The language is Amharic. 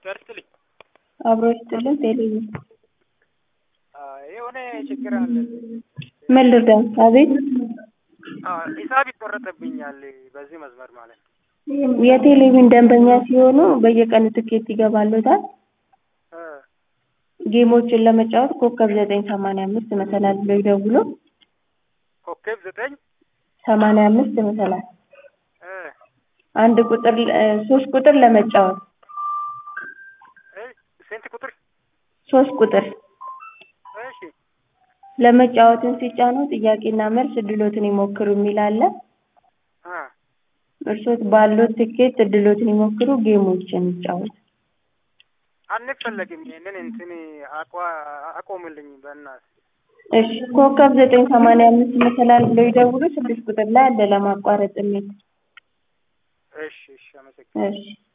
ጨርስልኝ አብሮ ይስጥልን። ቴሌቪዥን የሆነ ችግር አለ። ምን ልርዳው? አቤት ሂሳብ ይቆረጥብኛል በዚህ መስመር ማለት ነው። የቴሌቪዥን ደንበኛ ሲሆኑ በየቀኑ ትኬት ይገባሉታል። እ ጌሞችን ለመጫወት ኮከብ ዘጠኝ ሰማንያ አምስት መሰላል ብለው ይደውሉ። ኮከብ ዘጠኝ ሰማንያ አምስት መሰላል እ አንድ ቁጥር እ ሶስት ቁጥር ለመጫወት እ ስንት ቁጥር? ሶስት ቁጥር እሺ ለመጫወትን ሲጫኑ ጥያቄና መልስ እድሎትን ይሞክሩ የሚል አለ። አ እርሶት ባሉት ትኬት እድሎትን ይሞክሩ፣ ጌሞችን ይጫወቱ። አንፈለግም። ይሄንን እንትን አቋ አቆምልኝ በእናትህ። እሺ ኮከብ ዘጠኝ ሰማንያ አምስት መሰላል ብለው ይደውሉ። ስድስት ቁጥር ላይ አለ ለማቋረጥ የሚል እሺ እሺ፣ አመሰግናለሁ። እሺ